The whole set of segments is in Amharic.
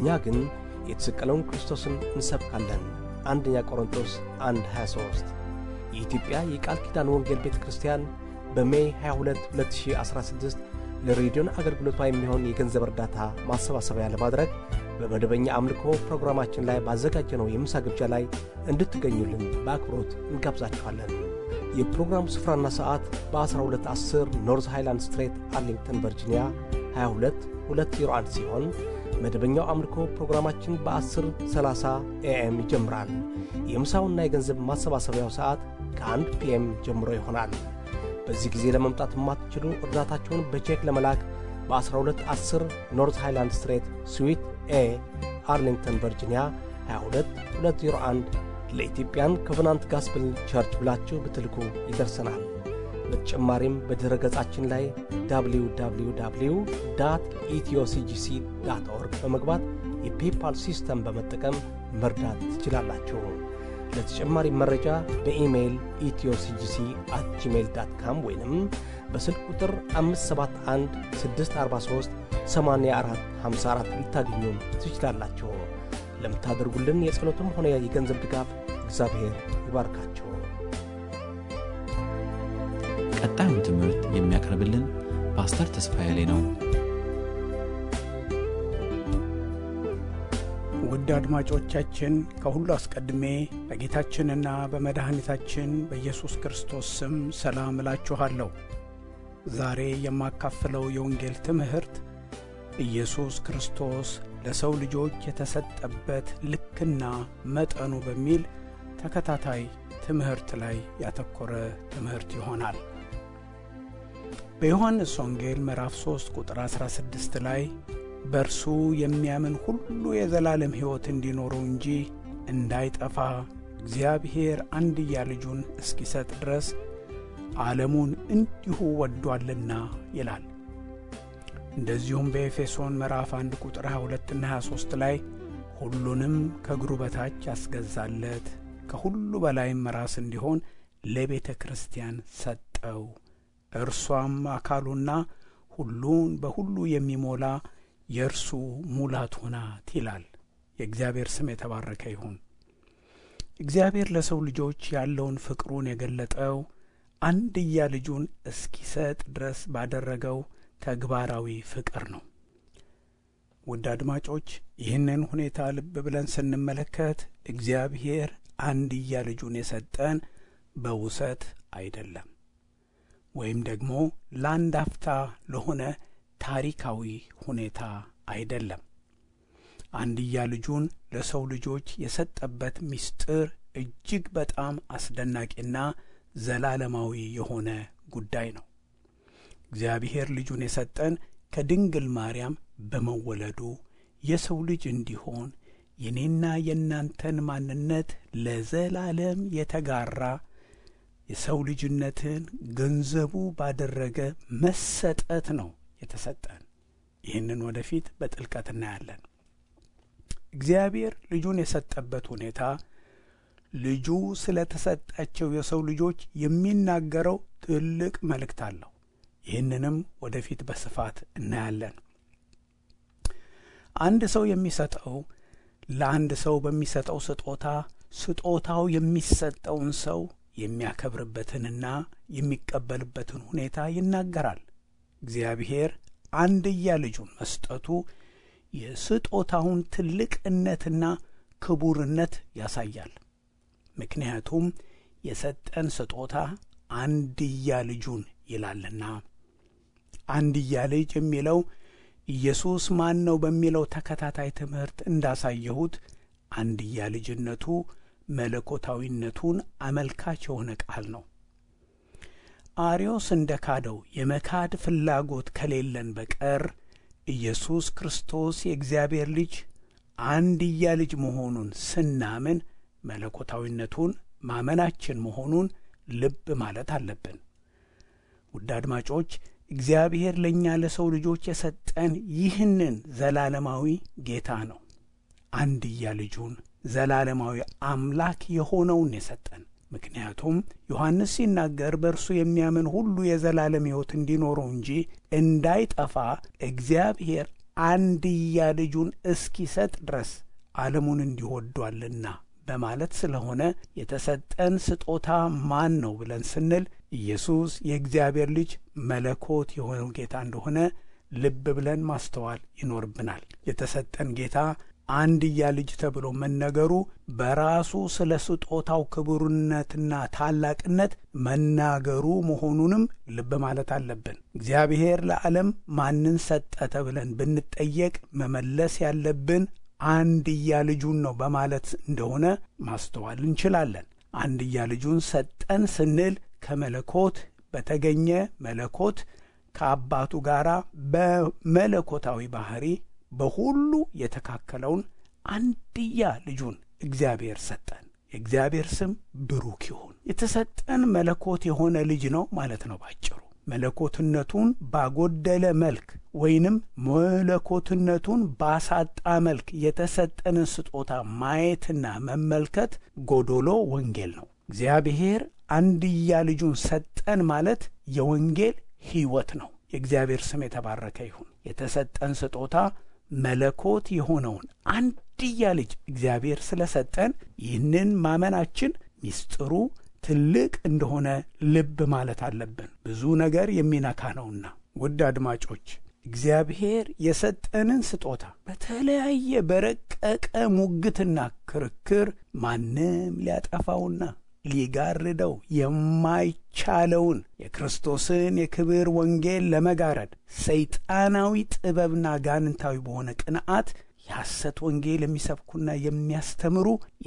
ግን የተሰቀለውን ክርስቶስን እንሰብካለን። አንደኛ ቆሮንቶስ 1 23 የኢትዮጵያ የቃል ኪዳን ወንጌል ቤተ ክርስቲያን በሜይ 22 2016 ለሬዲዮን አገልግሎቷ የሚሆን የገንዘብ እርዳታ ማሰባሰቢያ ለማድረግ በመደበኛ አምልኮ ፕሮግራማችን ላይ ባዘጋጀነው የምሳ ግብዣ ላይ እንድትገኙልን በአክብሮት እንጋብዛችኋለን። የፕሮግራሙ ስፍራና ሰዓት በ1210 ኖርዝ ሃይላንድ ስትሬት አርሊንግተን ቨርጂኒያ 22201 ሲሆን መደበኛው አምልኮ ፕሮግራማችን በ1030 ኤኤም ይጀምራል። የምሳውና የገንዘብ ማሰባሰቢያው ሰዓት ከ1 ፒኤም ጀምሮ ይሆናል። በዚህ ጊዜ ለመምጣት የማትችሉ እርዳታችሁን በቼክ ለመላክ በ1210 ኖርዝ ሃይላንድ ስትሬት ስዊት ኤ አርሊንግተን ቨርጂኒያ 22201 ለኢትዮጵያን ኮቨናንት ጋስፕል ቸርች ብላችሁ ብትልኩ ይደርሰናል። በተጨማሪም በድረ ገጻችን ላይ www ኢትዮሲጂሲ ዳት ኦርግ በመግባት የፔፓል ሲስተም በመጠቀም መርዳት ትችላላችሁ። ለተጨማሪ መረጃ በኢሜይል ኢትዮሲጂሲ አት ጂሜይል ዳት ካም ወይንም በስልክ ቁጥር 571 643 84 54 ልታገኙን ትችላላችሁ። ለምታደርጉልን የጸሎትም ሆነ የገንዘብ ድጋፍ እግዚአብሔር ይባርካችሁ። ቀጣዩን ትምህርት የሚያቀርብልን ፓስተር ተስፋዬ ላይ ነው። ውድ አድማጮቻችን ከሁሉ አስቀድሜ በጌታችንና በመድኃኒታችን በኢየሱስ ክርስቶስ ስም ሰላም እላችኋለሁ። ዛሬ የማካፍለው የወንጌል ትምህርት ኢየሱስ ክርስቶስ ለሰው ልጆች የተሰጠበት ልክና መጠኑ በሚል ተከታታይ ትምህርት ላይ ያተኮረ ትምህርት ይሆናል። በዮሐንስ ወንጌል ምዕራፍ 3 ቁጥር 16 ላይ በእርሱ የሚያምን ሁሉ የዘላለም ሕይወት እንዲኖረው እንጂ እንዳይጠፋ እግዚአብሔር አንድያ ልጁን እስኪሰጥ ድረስ ዓለሙን እንዲሁ ወዷልና ይላል። እንደዚሁም በኤፌሶን ምዕራፍ 1 ቁጥር 22 እና 23 ላይ ሁሉንም ከእግሩ በታች ያስገዛለት ከሁሉ በላይም ራስ እንዲሆን ለቤተ ክርስቲያን ሰጠው። እርሷም አካሉና ሁሉን በሁሉ የሚሞላ የእርሱ ሙላቱ ናት ይላል። የእግዚአብሔር ስም የተባረከ ይሁን። እግዚአብሔር ለሰው ልጆች ያለውን ፍቅሩን የገለጠው አንድያ ልጁን እስኪሰጥ ድረስ ባደረገው ተግባራዊ ፍቅር ነው። ውድ አድማጮች ይህንን ሁኔታ ልብ ብለን ስንመለከት እግዚአብሔር አንድያ ልጁን የሰጠን በውሰት አይደለም፣ ወይም ደግሞ ለአንድ አፍታ ለሆነ ታሪካዊ ሁኔታ አይደለም። አንድያ ልጁን ለሰው ልጆች የሰጠበት ምስጢር እጅግ በጣም አስደናቂና ዘላለማዊ የሆነ ጉዳይ ነው። እግዚአብሔር ልጁን የሰጠን ከድንግል ማርያም በመወለዱ የሰው ልጅ እንዲሆን የኔና የእናንተን ማንነት ለዘላለም የተጋራ የሰው ልጅነትን ገንዘቡ ባደረገ መሰጠት ነው የተሰጠን። ይህንን ወደፊት በጥልቀት እናያለን። እግዚአብሔር ልጁን የሰጠበት ሁኔታ ልጁ ስለ ተሰጣቸው የሰው ልጆች የሚናገረው ትልቅ መልእክት አለው። ይህንንም ወደፊት በስፋት እናያለን። አንድ ሰው የሚሰጠው ለአንድ ሰው በሚሰጠው ስጦታ ስጦታው የሚሰጠውን ሰው የሚያከብርበትንና የሚቀበልበትን ሁኔታ ይናገራል። እግዚአብሔር አንድያ ልጁን መስጠቱ የስጦታውን ትልቅነትና ክቡርነት ያሳያል። ምክንያቱም የሰጠን ስጦታ አንድያ ልጁን ይላልና። አንድያ ልጅ የሚለው ኢየሱስ ማን ነው በሚለው ተከታታይ ትምህርት እንዳሳየሁት አንድያ ልጅነቱ መለኮታዊነቱን አመልካች የሆነ ቃል ነው። አርዮስ እንደ ካደው የመካድ ፍላጎት ከሌለን በቀር ኢየሱስ ክርስቶስ የእግዚአብሔር ልጅ አንድያ ልጅ መሆኑን ስናምን መለኮታዊነቱን ማመናችን መሆኑን ልብ ማለት አለብን። ውድ አድማጮች እግዚአብሔር ለእኛ ለሰው ልጆች የሰጠን ይህንን ዘላለማዊ ጌታ ነው። አንድያ ልጁን ዘላለማዊ አምላክ የሆነውን የሰጠን። ምክንያቱም ዮሐንስ ሲናገር በእርሱ የሚያምን ሁሉ የዘላለም ሕይወት እንዲኖረው እንጂ እንዳይጠፋ እግዚአብሔር አንድያ ልጁን እስኪሰጥ ድረስ ዓለሙን እንዲወዷልና በማለት ስለሆነ የተሰጠን ስጦታ ማን ነው ብለን ስንል ኢየሱስ የእግዚአብሔር ልጅ መለኮት የሆነው ጌታ እንደሆነ ልብ ብለን ማስተዋል ይኖርብናል። የተሰጠን ጌታ አንድያ ልጅ ተብሎ መነገሩ በራሱ ስለ ስጦታው ክቡርነትና ታላቅነት መናገሩ መሆኑንም ልብ ማለት አለብን። እግዚአብሔር ለዓለም ማንን ሰጠ ተብለን ብንጠየቅ መመለስ ያለብን አንድያ ልጁን ነው በማለት እንደሆነ ማስተዋል እንችላለን። አንድያ ልጁን ሰጠን ስንል ከመለኮት በተገኘ መለኮት ከአባቱ ጋር በመለኮታዊ ባህሪ በሁሉ የተካከለውን አንድያ ልጁን እግዚአብሔር ሰጠን። የእግዚአብሔር ስም ብሩክ ይሁን። የተሰጠን መለኮት የሆነ ልጅ ነው ማለት ነው ባጭሩ። መለኮትነቱን ባጎደለ መልክ ወይንም መለኮትነቱን ባሳጣ መልክ የተሰጠንን ስጦታ ማየትና መመልከት ጎዶሎ ወንጌል ነው። እግዚአብሔር አንድያ ልጁን ሰጠን ማለት የወንጌል ሕይወት ነው። የእግዚአብሔር ስም የተባረከ ይሁን። የተሰጠን ስጦታ መለኮት የሆነውን አንድያ ልጅ እግዚአብሔር ስለሰጠን ይህንን ማመናችን ሚስጥሩ ትልቅ እንደሆነ ልብ ማለት አለብን። ብዙ ነገር የሚነካ ነውና። ውድ አድማጮች እግዚአብሔር የሰጠንን ስጦታ በተለያየ በረቀቀ ሙግትና ክርክር ማንም ሊያጠፋውና ሊጋርደው የማይቻለውን የክርስቶስን የክብር ወንጌል ለመጋረድ ሰይጣናዊ ጥበብና ጋንንታዊ በሆነ ቅንዓት የሐሰት ወንጌል የሚሰብኩና የሚያስተምሩ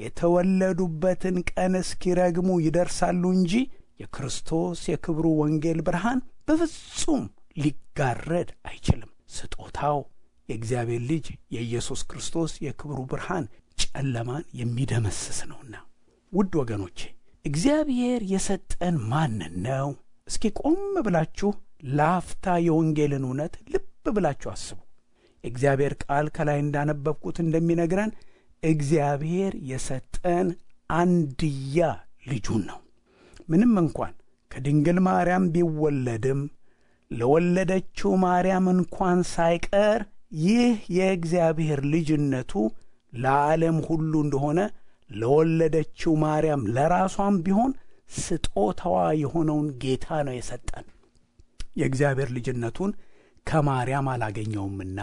የተወለዱበትን ቀን እስኪረግሙ ይደርሳሉ እንጂ የክርስቶስ የክብሩ ወንጌል ብርሃን በፍጹም ሊጋረድ አይችልም። ስጦታው የእግዚአብሔር ልጅ የኢየሱስ ክርስቶስ የክብሩ ብርሃን ጨለማን የሚደመስስ ነውና። ውድ ወገኖቼ እግዚአብሔር የሰጠን ማንን ነው? እስኪ ቆም ብላችሁ ለአፍታ የወንጌልን እውነት ልብ ብላችሁ አስቡ። የእግዚአብሔር ቃል ከላይ እንዳነበብኩት እንደሚነግረን እግዚአብሔር የሰጠን አንድያ ልጁን ነው። ምንም እንኳን ከድንግል ማርያም ቢወለድም ለወለደችው ማርያም እንኳን ሳይቀር ይህ የእግዚአብሔር ልጅነቱ ለዓለም ሁሉ እንደሆነ ለወለደችው ማርያም ለራሷም ቢሆን ስጦታዋ የሆነውን ጌታ ነው የሰጠን። የእግዚአብሔር ልጅነቱን ከማርያም አላገኘውምና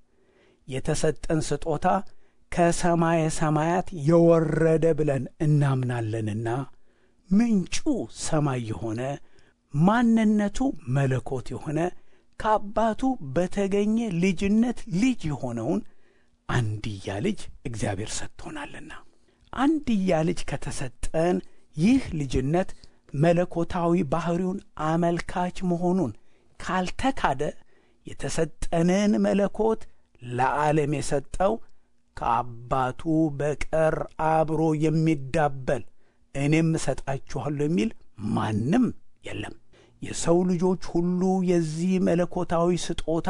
የተሰጠን ስጦታ ከሰማየ ሰማያት የወረደ ብለን እናምናለንና ምንጩ ሰማይ የሆነ ማንነቱ መለኮት የሆነ ከአባቱ በተገኘ ልጅነት ልጅ የሆነውን አንድያ ልጅ እግዚአብሔር ሰጥቶናልና አንድያ ልጅ ከተሰጠን ይህ ልጅነት መለኮታዊ ባሕሪውን አመልካች መሆኑን ካልተካደ የተሰጠንን መለኮት ለዓለም የሰጠው ከአባቱ በቀር አብሮ የሚዳበል እኔም እሰጣችኋለሁ የሚል ማንም የለም። የሰው ልጆች ሁሉ የዚህ መለኮታዊ ስጦታ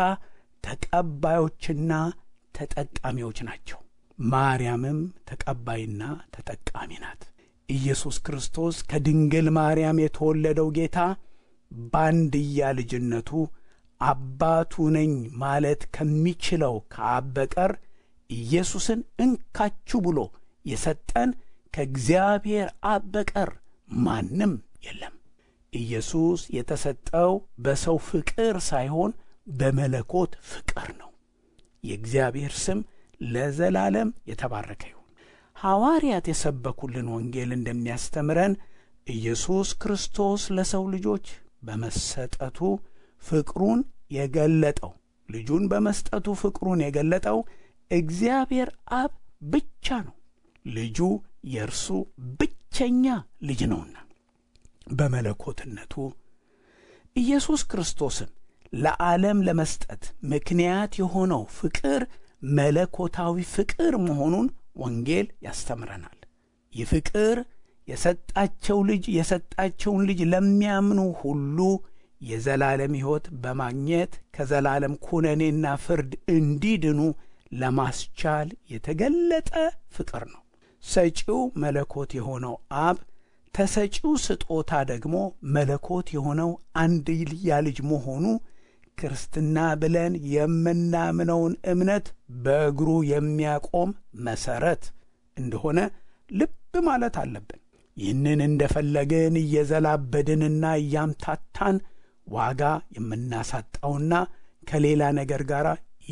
ተቀባዮችና ተጠቃሚዎች ናቸው። ማርያምም ተቀባይና ተጠቃሚ ናት። ኢየሱስ ክርስቶስ ከድንግል ማርያም የተወለደው ጌታ በአንድያ ልጅነቱ አባቱ ነኝ ማለት ከሚችለው ከአብ በቀር ኢየሱስን እንካችሁ ብሎ የሰጠን ከእግዚአብሔር አብ በቀር ማንም የለም። ኢየሱስ የተሰጠው በሰው ፍቅር ሳይሆን በመለኮት ፍቅር ነው። የእግዚአብሔር ስም ለዘላለም የተባረከ ይሁን። ሐዋርያት የሰበኩልን ወንጌል እንደሚያስተምረን ኢየሱስ ክርስቶስ ለሰው ልጆች በመሰጠቱ ፍቅሩን የገለጠው ልጁን በመስጠቱ ፍቅሩን የገለጠው እግዚአብሔር አብ ብቻ ነው። ልጁ የእርሱ ብቸኛ ልጅ ነውና በመለኮትነቱ ኢየሱስ ክርስቶስን ለዓለም ለመስጠት ምክንያት የሆነው ፍቅር መለኮታዊ ፍቅር መሆኑን ወንጌል ያስተምረናል። ይህ ፍቅር የሰጣቸው ልጅ የሰጣቸውን ልጅ ለሚያምኑ ሁሉ የዘላለም ሕይወት በማግኘት ከዘላለም ኩነኔና ፍርድ እንዲድኑ ለማስቻል የተገለጠ ፍቅር ነው። ሰጪው መለኮት የሆነው አብ ተሰጪው ስጦታ ደግሞ መለኮት የሆነው አንድያ ልጅ መሆኑ ክርስትና ብለን የምናምነውን እምነት በእግሩ የሚያቆም መሠረት እንደሆነ ልብ ማለት አለብን። ይህንን እንደፈለግን እየዘላበድንና እያምታታን ዋጋ የምናሳጣውና ከሌላ ነገር ጋር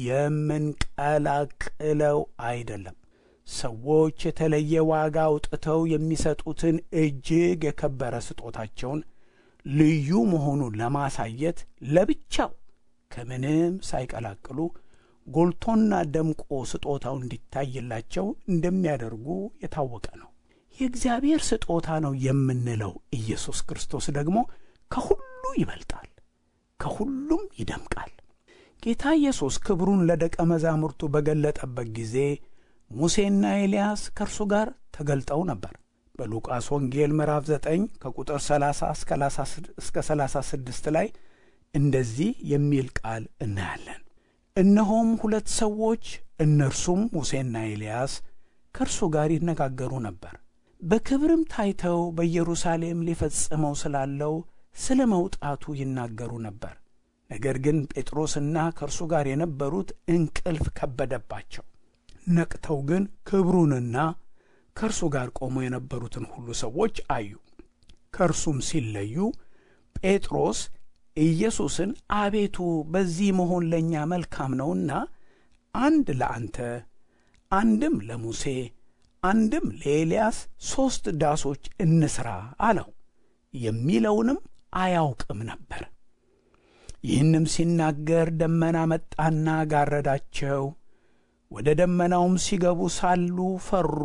የምንቀላቅለው አይደለም። ሰዎች የተለየ ዋጋ አውጥተው የሚሰጡትን እጅግ የከበረ ስጦታቸውን ልዩ መሆኑን ለማሳየት ለብቻው ከምንም ሳይቀላቅሉ ጎልቶና ደምቆ ስጦታው እንዲታይላቸው እንደሚያደርጉ የታወቀ ነው። የእግዚአብሔር ስጦታ ነው የምንለው ኢየሱስ ክርስቶስ ደግሞ ከሁሉ ይበልጣል፣ ከሁሉም ይደምቃል። ጌታ ኢየሱስ ክብሩን ለደቀ መዛሙርቱ በገለጠበት ጊዜ ሙሴና ኤልያስ ከእርሱ ጋር ተገልጠው ነበር። በሉቃስ ወንጌል ምዕራፍ 9 ከቁጥር 30 እስከ 36 ላይ እንደዚህ የሚል ቃል እናያለን። እነሆም ሁለት ሰዎች እነርሱም ሙሴና ኤልያስ ከእርሱ ጋር ይነጋገሩ ነበር። በክብርም ታይተው በኢየሩሳሌም ሊፈጽመው ስላለው ስለ መውጣቱ ይናገሩ ነበር። ነገር ግን ጴጥሮስና ከእርሱ ጋር የነበሩት እንቅልፍ ከበደባቸው። ነቅተው ግን ክብሩንና ከእርሱ ጋር ቆመው የነበሩትን ሁሉ ሰዎች አዩ። ከእርሱም ሲለዩ ጴጥሮስ ኢየሱስን አቤቱ በዚህ መሆን ለእኛ መልካም ነውና አንድ ለአንተ አንድም ለሙሴ አንድም ለኤልያስ ሦስት ዳሶች እንስራ አለው። የሚለውንም አያውቅም ነበር። ይህንም ሲናገር ደመና መጣና ጋረዳቸው። ወደ ደመናውም ሲገቡ ሳሉ ፈሩ።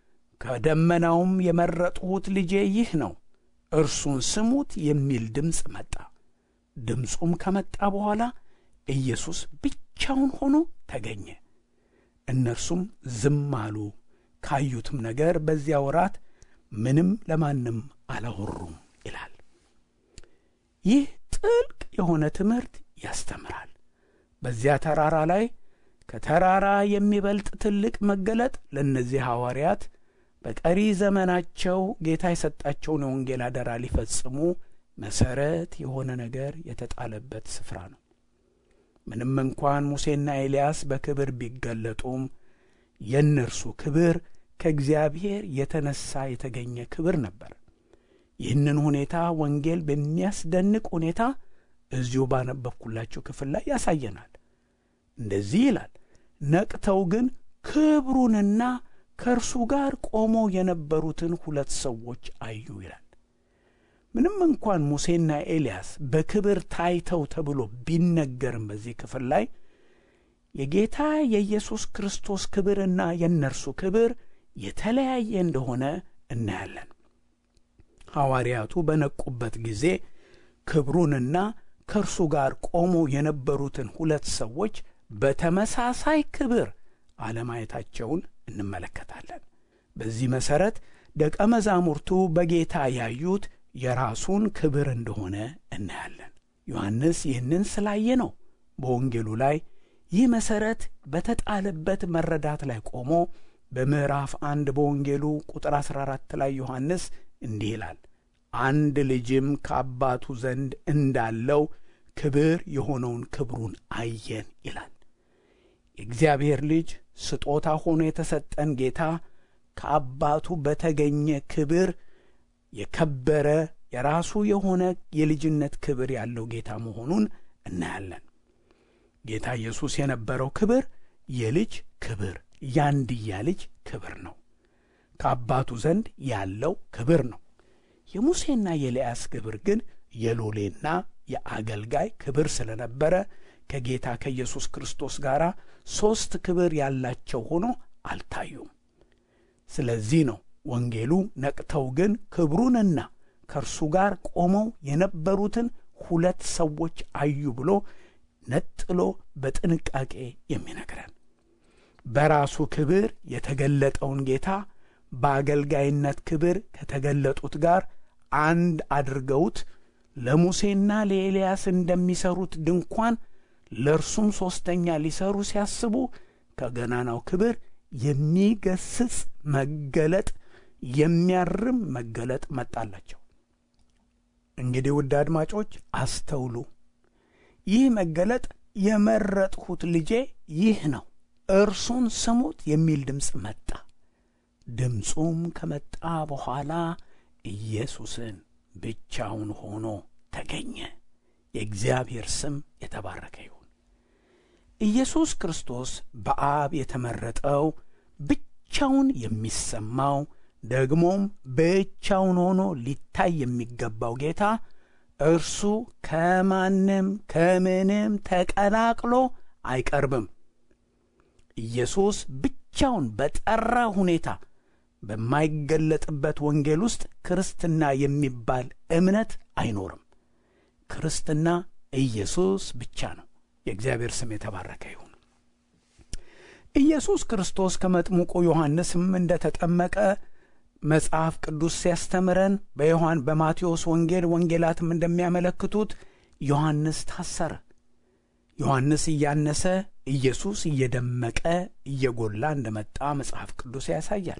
ከደመናውም የመረጥሁት ልጄ ይህ ነው፣ እርሱን ስሙት የሚል ድምፅ መጣ። ድምፁም ከመጣ በኋላ ኢየሱስ ብቻውን ሆኖ ተገኘ። እነርሱም ዝም አሉ። ካዩትም ነገር በዚያ ወራት ምንም ለማንም አላወሩም ይላል። ይህ ጥልቅ የሆነ ትምህርት ያስተምራል። በዚያ ተራራ ላይ ከተራራ የሚበልጥ ትልቅ መገለጥ ለእነዚህ ሐዋርያት በቀሪ ዘመናቸው ጌታ የሰጣቸውን የወንጌል አደራ ሊፈጽሙ መሠረት የሆነ ነገር የተጣለበት ስፍራ ነው። ምንም እንኳን ሙሴና ኤልያስ በክብር ቢገለጡም የእነርሱ ክብር ከእግዚአብሔር የተነሳ የተገኘ ክብር ነበር። ይህንን ሁኔታ ወንጌል በሚያስደንቅ ሁኔታ እዚሁ ባነበብኩላችሁ ክፍል ላይ ያሳየናል። እንደዚህ ይላል፣ ነቅተው ግን ክብሩንና ከእርሱ ጋር ቆመው የነበሩትን ሁለት ሰዎች አዩ ይላል። ምንም እንኳን ሙሴና ኤልያስ በክብር ታይተው ተብሎ ቢነገርም በዚህ ክፍል ላይ የጌታ የኢየሱስ ክርስቶስ ክብርና የእነርሱ ክብር የተለያየ እንደሆነ እናያለን። ሐዋርያቱ በነቁበት ጊዜ ክብሩንና ከእርሱ ጋር ቆመው የነበሩትን ሁለት ሰዎች በተመሳሳይ ክብር አለማየታቸውን እንመለከታለን። በዚህ መሠረት ደቀ መዛሙርቱ በጌታ ያዩት የራሱን ክብር እንደሆነ እናያለን። ዮሐንስ ይህንን ስላየ ነው በወንጌሉ ላይ ይህ መሠረት በተጣለበት መረዳት ላይ ቆሞ በምዕራፍ አንድ በወንጌሉ ቁጥር 14 ላይ ዮሐንስ እንዲህ ይላል፣ አንድ ልጅም ከአባቱ ዘንድ እንዳለው ክብር የሆነውን ክብሩን አየን ይላል። የእግዚአብሔር ልጅ ስጦታ ሆኖ የተሰጠን ጌታ ከአባቱ በተገኘ ክብር የከበረ የራሱ የሆነ የልጅነት ክብር ያለው ጌታ መሆኑን እናያለን። ጌታ ኢየሱስ የነበረው ክብር የልጅ ክብር፣ ያንድያ ልጅ ክብር ነው። ከአባቱ ዘንድ ያለው ክብር ነው። የሙሴና የኤልያስ ክብር ግን የሎሌና የአገልጋይ ክብር ስለነበረ ከጌታ ከኢየሱስ ክርስቶስ ጋር ሦስት ክብር ያላቸው ሆኖ አልታዩም። ስለዚህ ነው ወንጌሉ ነቅተው ግን ክብሩንና ከእርሱ ጋር ቆመው የነበሩትን ሁለት ሰዎች አዩ ብሎ ነጥሎ በጥንቃቄ የሚነግረን። በራሱ ክብር የተገለጠውን ጌታ በአገልጋይነት ክብር ከተገለጡት ጋር አንድ አድርገውት ለሙሴና ለኤልያስ እንደሚሰሩት ድንኳን ለእርሱም ሦስተኛ ሊሰሩ ሲያስቡ ከገናናው ክብር የሚገስጽ መገለጥ የሚያርም መገለጥ መጣላቸው። እንግዲህ ውድ አድማጮች አስተውሉ። ይህ መገለጥ የመረጥሁት ልጄ ይህ ነው፣ እርሱን ስሙት የሚል ድምፅ መጣ። ድምፁም ከመጣ በኋላ ኢየሱስን ብቻውን ሆኖ ተገኘ። የእግዚአብሔር ስም የተባረከ ይሁን። ኢየሱስ ክርስቶስ በአብ የተመረጠው ብቻውን የሚሰማው ደግሞም ብቻውን ሆኖ ሊታይ የሚገባው ጌታ እርሱ ከማንም ከምንም ተቀላቅሎ አይቀርብም። ኢየሱስ ብቻውን በጠራ ሁኔታ በማይገለጥበት ወንጌል ውስጥ ክርስትና የሚባል እምነት አይኖርም። ክርስትና ኢየሱስ ብቻ ነው። የእግዚአብሔር ስም የተባረከ ይሁን። ኢየሱስ ክርስቶስ ከመጥምቁ ዮሐንስም እንደ ተጠመቀ መጽሐፍ ቅዱስ ሲያስተምረን በዮሐን በማቴዎስ ወንጌል ወንጌላትም እንደሚያመለክቱት ዮሐንስ ታሰረ። ዮሐንስ እያነሰ ኢየሱስ እየደመቀ እየጎላ እንደመጣ መጽሐፍ ቅዱስ ያሳያል።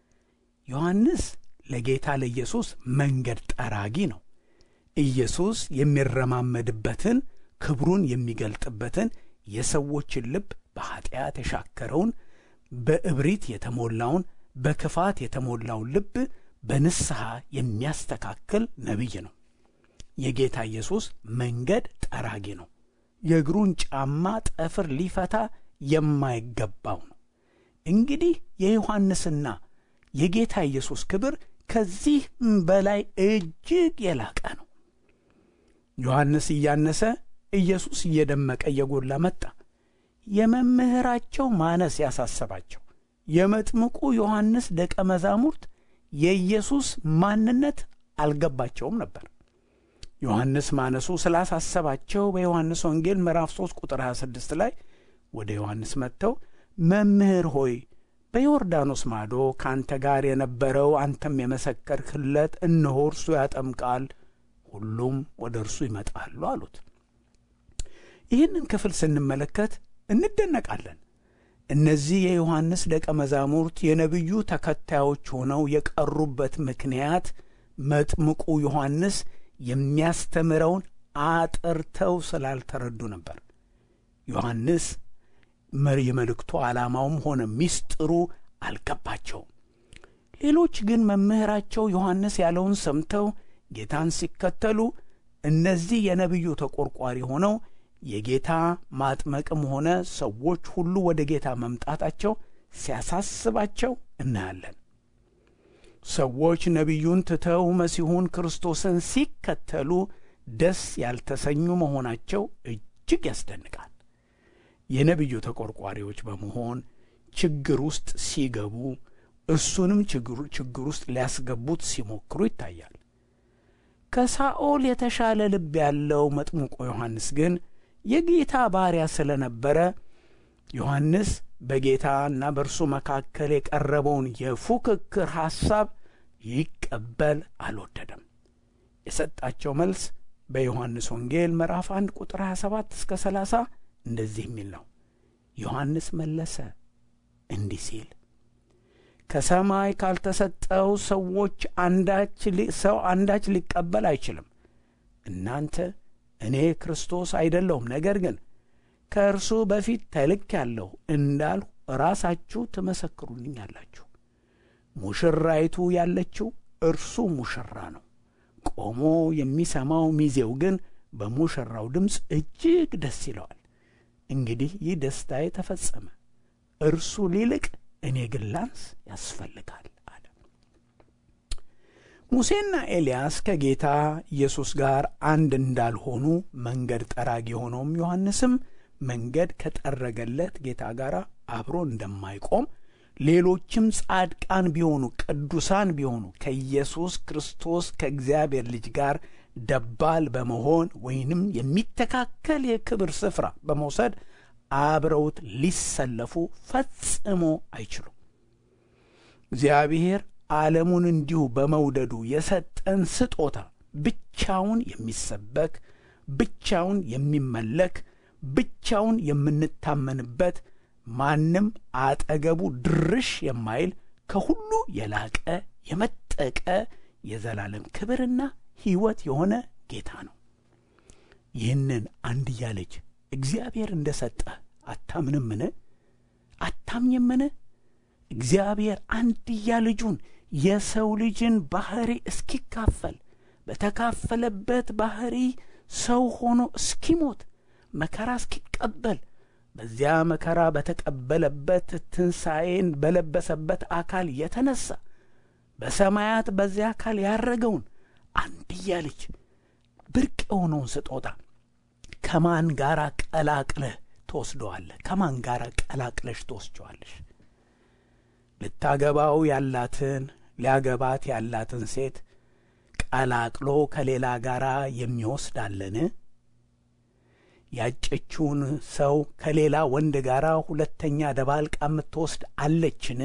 ዮሐንስ ለጌታ ለኢየሱስ መንገድ ጠራጊ ነው። ኢየሱስ የሚረማመድበትን ክብሩን የሚገልጥበትን የሰዎችን ልብ በኀጢአት የሻከረውን በእብሪት የተሞላውን በክፋት የተሞላውን ልብ በንስሐ የሚያስተካክል ነቢይ ነው። የጌታ ኢየሱስ መንገድ ጠራጊ ነው። የእግሩን ጫማ ጠፍር ሊፈታ የማይገባው ነው። እንግዲህ የዮሐንስና የጌታ ኢየሱስ ክብር ከዚህ በላይ እጅግ የላቀ ነው። ዮሐንስ እያነሰ ኢየሱስ እየደመቀ እየጎላ መጣ። የመምህራቸው ማነስ ያሳሰባቸው የመጥምቁ ዮሐንስ ደቀ መዛሙርት የኢየሱስ ማንነት አልገባቸውም ነበር። ዮሐንስ ማነሱ ስላሳሰባቸው በዮሐንስ ወንጌል ምዕራፍ 3 ቁጥር 26 ላይ ወደ ዮሐንስ መጥተው መምህር ሆይ በዮርዳኖስ ማዶ ከአንተ ጋር የነበረው አንተም የመሰከርህለት እነሆ እርሱ ያጠምቃል፣ ሁሉም ወደ እርሱ ይመጣሉ አሉት። ይህንን ክፍል ስንመለከት እንደነቃለን። እነዚህ የዮሐንስ ደቀ መዛሙርት የነቢዩ ተከታዮች ሆነው የቀሩበት ምክንያት መጥምቁ ዮሐንስ የሚያስተምረውን አጥርተው ስላልተረዱ ነበር። ዮሐንስ የመልእክቱ ዓላማውም ሆነ ምስጢሩ አልገባቸውም። ሌሎች ግን መምህራቸው ዮሐንስ ያለውን ሰምተው ጌታን ሲከተሉ፣ እነዚህ የነቢዩ ተቆርቋሪ ሆነው የጌታ ማጥመቅም ሆነ ሰዎች ሁሉ ወደ ጌታ መምጣታቸው ሲያሳስባቸው እናያለን። ሰዎች ነቢዩን ትተው መሲሁን ክርስቶስን ሲከተሉ ደስ ያልተሰኙ መሆናቸው እጅግ ያስደንቃል። የነቢዩ ተቆርቋሪዎች በመሆን ችግር ውስጥ ሲገቡ እሱንም ችግር ውስጥ ሊያስገቡት ሲሞክሩ ይታያል። ከሳኦል የተሻለ ልብ ያለው መጥምቁ ዮሐንስ ግን የጌታ ባሪያ ስለነበረ ዮሐንስ በጌታና በእርሱ መካከል የቀረበውን የፉክክር ሐሳብ ይቀበል አልወደደም። የሰጣቸው መልስ በዮሐንስ ወንጌል ምዕራፍ 1 ቁጥር 27 እስከ 30 እንደዚህ የሚል ነው። ዮሐንስ መለሰ እንዲህ ሲል ከሰማይ ካልተሰጠው ሰዎች አንዳች ሰው አንዳች ሊቀበል አይችልም። እናንተ እኔ ክርስቶስ አይደለሁም፣ ነገር ግን ከእርሱ በፊት ተልኬአለሁ እንዳልሁ ራሳችሁ ትመሰክሩልኛላችሁ። ሙሽራይቱ ያለችው እርሱ ሙሽራ ነው። ቆሞ የሚሰማው ሚዜው ግን በሙሽራው ድምፅ እጅግ ደስ ይለዋል። እንግዲህ ይህ ደስታዬ ተፈጸመ፣ እርሱ ሊልቅ እኔ ግን ላንስ ያስፈልጋል አለ። ሙሴና ኤልያስ ከጌታ ኢየሱስ ጋር አንድ እንዳልሆኑ መንገድ ጠራጊ የሆነውም ዮሐንስም መንገድ ከጠረገለት ጌታ ጋር አብሮ እንደማይቆም ሌሎችም ጻድቃን ቢሆኑ ቅዱሳን ቢሆኑ ከኢየሱስ ክርስቶስ ከእግዚአብሔር ልጅ ጋር ደባል በመሆን ወይንም የሚተካከል የክብር ስፍራ በመውሰድ አብረውት ሊሰለፉ ፈጽሞ አይችሉም። እግዚአብሔር ዓለሙን እንዲሁ በመውደዱ የሰጠን ስጦታ ብቻውን የሚሰበክ ብቻውን የሚመለክ ብቻውን የምንታመንበት ማንም አጠገቡ ድርሽ የማይል ከሁሉ የላቀ የመጠቀ የዘላለም ክብርና ሕይወት የሆነ ጌታ ነው። ይህንን አንድያ ልጅ እግዚአብሔር እንደ ሰጠ አታምንምን? አታምኝምን? እግዚአብሔር አንድያ ልጁን የሰው ልጅን ባሕሪ እስኪካፈል በተካፈለበት ባሕሪ ሰው ሆኖ እስኪሞት መከራ እስኪቀበል በዚያ መከራ በተቀበለበት ትንሣኤን በለበሰበት አካል የተነሣ በሰማያት በዚያ አካል ያረገውን አንድያ ልጅ ብርቅ የሆነውን ስጦታ ከማን ጋር ቀላቅለህ ትወስደዋለህ? ከማን ጋር ቀላቅለሽ ትወስጀዋለሽ? ልታገባው ያላትን ሊያገባት ያላትን ሴት ቀላቅሎ ከሌላ ጋር የሚወስድ አለን? ያጨችውን ሰው ከሌላ ወንድ ጋር ሁለተኛ ደባልቃ የምትወስድ አለችን?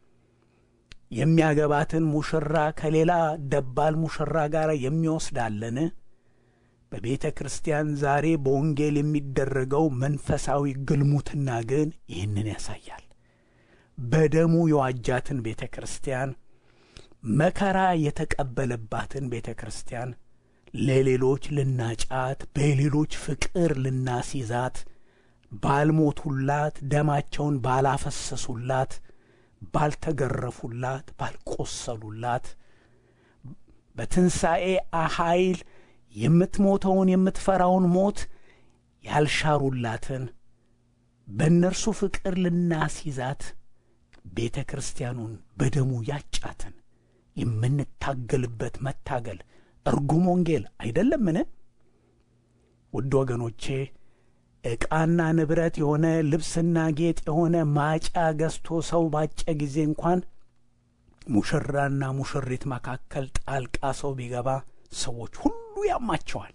የሚያገባትን ሙሽራ ከሌላ ደባል ሙሽራ ጋር የሚወስድ አለን? በቤተ ክርስቲያን ዛሬ በወንጌል የሚደረገው መንፈሳዊ ግልሙትና ግን ይህንን ያሳያል። በደሙ የዋጃትን ቤተ ክርስቲያን መከራ የተቀበለባትን ቤተ ክርስቲያን ለሌሎች ልናጫት፣ በሌሎች ፍቅር ልናስይዛት፣ ባልሞቱላት፣ ደማቸውን ባላፈሰሱላት፣ ባልተገረፉላት፣ ባልቆሰሉላት በትንሣኤ ኃይል የምትሞተውን የምትፈራውን ሞት ያልሻሩላትን በእነርሱ ፍቅር ልናስይዛት ቤተ ክርስቲያኑን በደሙ ያጫትን የምንታገልበት መታገል እርጉም ወንጌል አይደለምን? ውድ ወገኖቼ ዕቃና ንብረት የሆነ ልብስና ጌጥ የሆነ ማጫ ገዝቶ ሰው ባጨ ጊዜ እንኳን ሙሽራና ሙሽሪት መካከል ጣልቃ ሰው ቢገባ ሰዎች ሁሉ ያማቸዋል።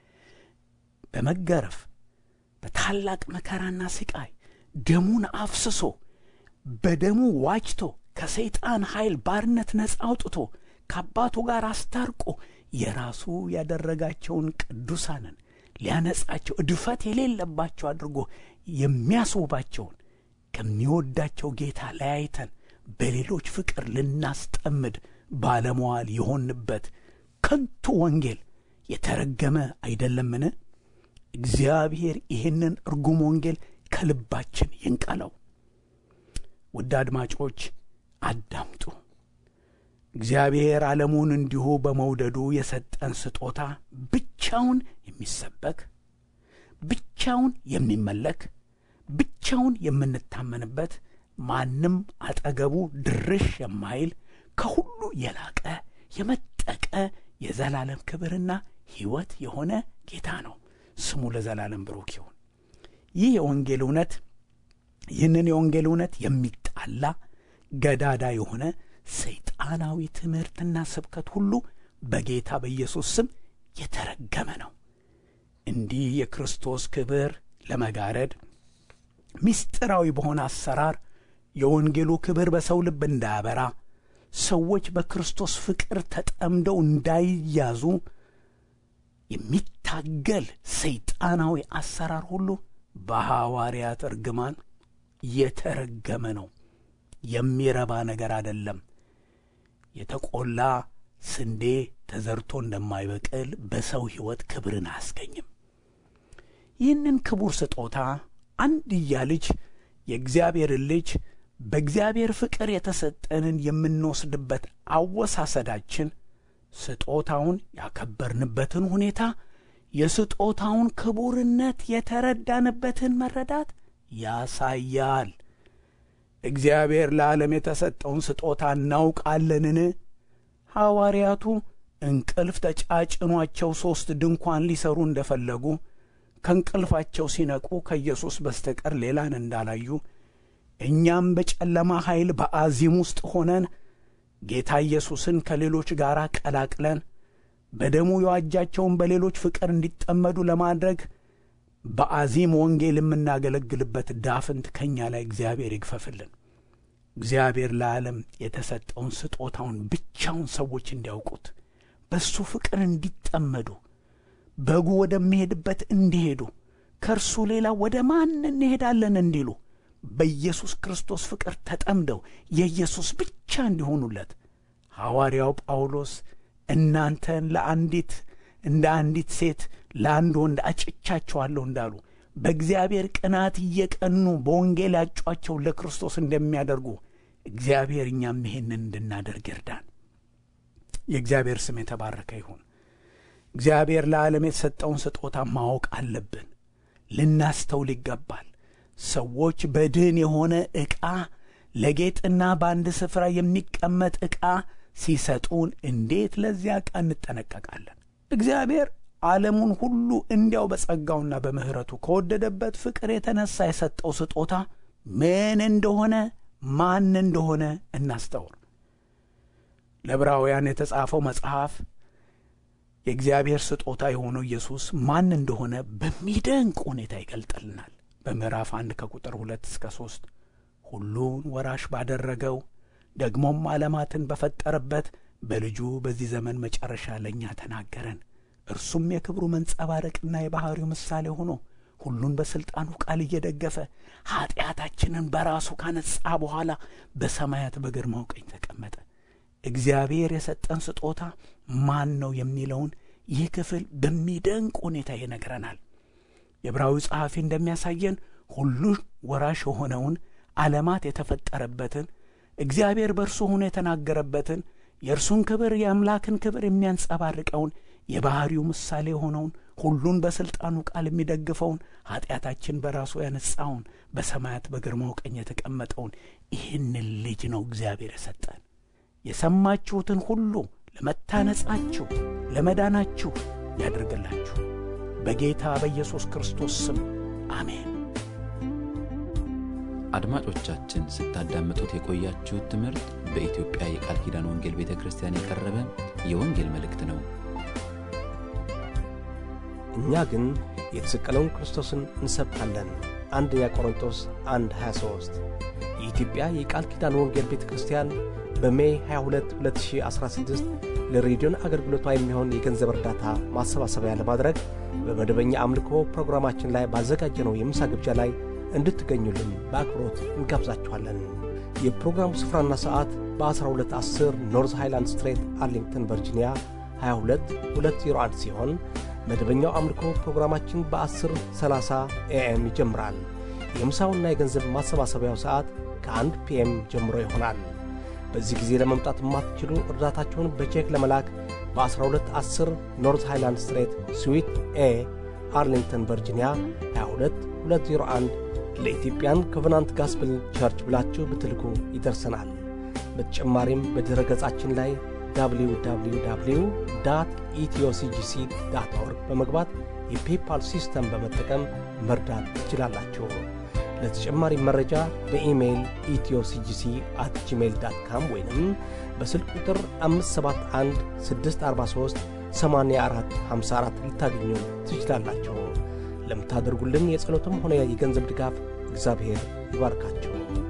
በመገረፍ በታላቅ መከራና ስቃይ ደሙን አፍስሶ በደሙ ዋጅቶ ከሰይጣን ኃይል ባርነት ነጻ አውጥቶ ከአባቱ ጋር አስታርቆ የራሱ ያደረጋቸውን ቅዱሳንን ሊያነጻቸው እድፈት የሌለባቸው አድርጎ የሚያስውባቸውን ከሚወዳቸው ጌታ ለያይተን በሌሎች ፍቅር ልናስጠምድ ባለመዋል የሆንበት ከንቱ ወንጌል የተረገመ አይደለምን? እግዚአብሔር ይህንን እርጉም ወንጌል ከልባችን ይንቀለው። ውድ አድማጮች አዳምጡ። እግዚአብሔር ዓለሙን እንዲሁ በመውደዱ የሰጠን ስጦታ ብቻውን የሚሰበክ ብቻውን የሚመለክ ብቻውን የምንታመንበት ማንም አጠገቡ ድርሽ የማይል ከሁሉ የላቀ የመጠቀ የዘላለም ክብርና ሕይወት የሆነ ጌታ ነው። ስሙ ለዘላለም ብሩክ ይሁን። ይህ የወንጌል እውነት ይህንን የወንጌል እውነት የሚጣላ ገዳዳ የሆነ ሰይጣናዊ ትምህርትና ስብከት ሁሉ በጌታ በኢየሱስ ስም የተረገመ ነው። እንዲህ የክርስቶስ ክብር ለመጋረድ ምስጢራዊ በሆነ አሰራር የወንጌሉ ክብር በሰው ልብ እንዳያበራ ሰዎች በክርስቶስ ፍቅር ተጠምደው እንዳይያዙ የሚታገል ሰይጣናዊ አሰራር ሁሉ በሐዋርያት እርግማን የተረገመ ነው። የሚረባ ነገር አይደለም። የተቆላ ስንዴ ተዘርቶ እንደማይበቅል በሰው ሕይወት ክብርን አያስገኝም። ይህንን ክቡር ስጦታ አንድያ ልጅ የእግዚአብሔርን ልጅ በእግዚአብሔር ፍቅር የተሰጠንን የምንወስድበት አወሳሰዳችን ስጦታውን ያከበርንበትን ሁኔታ የስጦታውን ክቡርነት የተረዳንበትን መረዳት ያሳያል። እግዚአብሔር ለዓለም የተሰጠውን ስጦታ እናውቃለንን? ሐዋርያቱ እንቅልፍ ተጫጭኗቸው ሦስት ድንኳን ሊሰሩ እንደፈለጉ ከእንቅልፋቸው ሲነቁ ከኢየሱስ በስተቀር ሌላን እንዳላዩ እኛም በጨለማ ኃይል በአዚም ውስጥ ሆነን ጌታ ኢየሱስን ከሌሎች ጋር ቀላቅለን በደሙ የዋጃቸውን በሌሎች ፍቅር እንዲጠመዱ ለማድረግ በአዚም ወንጌል የምናገለግልበት ዳፍንት ከእኛ ላይ እግዚአብሔር ይግፈፍልን። እግዚአብሔር ለዓለም የተሰጠውን ስጦታውን ብቻውን ሰዎች እንዲያውቁት በእሱ ፍቅር እንዲጠመዱ በጉ ወደሚሄድበት እንዲሄዱ ከእርሱ ሌላ ወደ ማን እንሄዳለን እንዲሉ በኢየሱስ ክርስቶስ ፍቅር ተጠምደው የኢየሱስ ብቻ እንዲሆኑለት ሐዋርያው ጳውሎስ እናንተን ለአንዲት እንደ አንዲት ሴት ለአንድ ወንድ አጭቻቸዋለሁ እንዳሉ በእግዚአብሔር ቅናት እየቀኑ በወንጌል ያጯቸው ለክርስቶስ እንደሚያደርጉ እግዚአብሔር እኛም ይሄንን እንድናደርግ ይርዳን። የእግዚአብሔር ስም የተባረከ ይሁን። እግዚአብሔር ለዓለም የተሰጠውን ስጦታ ማወቅ አለብን። ልናስተውል ይገባል። ሰዎች በድን የሆነ ዕቃ ለጌጥና በአንድ ስፍራ የሚቀመጥ ዕቃ ሲሰጡን እንዴት ለዚያ ዕቃ እንጠነቀቃለን? እግዚአብሔር ዓለሙን ሁሉ እንዲያው በጸጋውና በምሕረቱ ከወደደበት ፍቅር የተነሳ የሰጠው ስጦታ ምን እንደሆነ ማን እንደሆነ እናስተውል። ለዕብራውያን የተጻፈው መጽሐፍ የእግዚአብሔር ስጦታ የሆነው ኢየሱስ ማን እንደሆነ በሚደንቅ ሁኔታ ይገልጥልናል። በምዕራፍ አንድ ከቁጥር ሁለት እስከ ሦስት ሁሉን ወራሽ ባደረገው ደግሞም ዓለማትን በፈጠረበት በልጁ በዚህ ዘመን መጨረሻ ለእኛ ተናገረን። እርሱም የክብሩ መንጸባረቅና የባሕሪው ምሳሌ ሆኖ ሁሉን በሥልጣኑ ቃል እየደገፈ ኀጢአታችንን በራሱ ካነጻ በኋላ በሰማያት በግርማው ቀኝ ተቀመጠ። እግዚአብሔር የሰጠን ስጦታ ማን ነው የሚለውን ይህ ክፍል በሚደንቅ ሁኔታ ይነግረናል። የዕብራዊ ጸሐፊ እንደሚያሳየን ሁሉን ወራሽ የሆነውን ዓለማት የተፈጠረበትን እግዚአብሔር በእርሱ ሆኖ የተናገረበትን የእርሱን ክብር የአምላክን ክብር የሚያንጸባርቀውን የባሕሪው ምሳሌ የሆነውን ሁሉን በሥልጣኑ ቃል የሚደግፈውን ኀጢአታችን በራሱ ያነጻውን በሰማያት በግርማው ቀኝ የተቀመጠውን ይህንን ልጅ ነው እግዚአብሔር የሰጠን። የሰማችሁትን ሁሉ ለመታነጻችሁ ለመዳናችሁ ያድርግላችሁ። በጌታ በኢየሱስ ክርስቶስ ስም አሜን። አድማጮቻችን ስታዳምጡት የቆያችሁት ትምህርት በኢትዮጵያ የቃል ኪዳን ወንጌል ቤተ ክርስቲያን የቀረበ የወንጌል መልእክት ነው። እኛ ግን የተሰቀለውን ክርስቶስን እንሰብካለን። አንደኛ ቆሮንቶስ 1 23 የኢትዮጵያ የቃል ኪዳን ወንጌል ቤተ ክርስቲያን በሜይ 22 2016 ለሬዲዮን አገልግሎቷ የሚሆን የገንዘብ እርዳታ ማሰባሰቢያ ለማድረግ በመደበኛ አምልኮ ፕሮግራማችን ላይ ባዘጋጀነው የምሳ ግብዣ ላይ እንድትገኙልን በአክብሮት እንጋብዛችኋለን። የፕሮግራሙ ስፍራና ሰዓት በ1210 ኖርዝ ሃይላንድ ስትሬት አርሊንግተን ቨርጂኒያ 22201 ሲሆን መደበኛው አምልኮ ፕሮግራማችን በ1030 ኤኤም ይጀምራል። የምሳውና የገንዘብ ማሰባሰቢያው ሰዓት ከ1 ፒኤም ጀምሮ ይሆናል። በዚህ ጊዜ ለመምጣት የማትችሉ እርዳታችሁን በቼክ ለመላክ በ1210 ኖርዝ ሃይላንድ ስትሬት ስዊት ኤ አርሊንግተን ቨርጂኒያ 22201 ለኢትዮጵያን ኮቨናንት ጋስፕል ቸርች ብላችሁ ብትልኩ ይደርሰናል። በተጨማሪም በድረ ገጻችን ላይ www ኢትዮሲጂሲ ዳት ኦርግ በመግባት የፔፓል ሲስተም በመጠቀም መርዳት ትችላላችሁ። ለተጨማሪ መረጃ በኢሜይል ኢትዮሲጂሲ አት ጂሜይል ዳት ካም ወይንም በስልክ ቁጥር 571 643 84 54 ልታገኙ ትችላላችሁ። ለምታደርጉልን የጸሎትም ሆነ የገንዘብ ድጋፍ እግዚአብሔር ይባርካችሁ።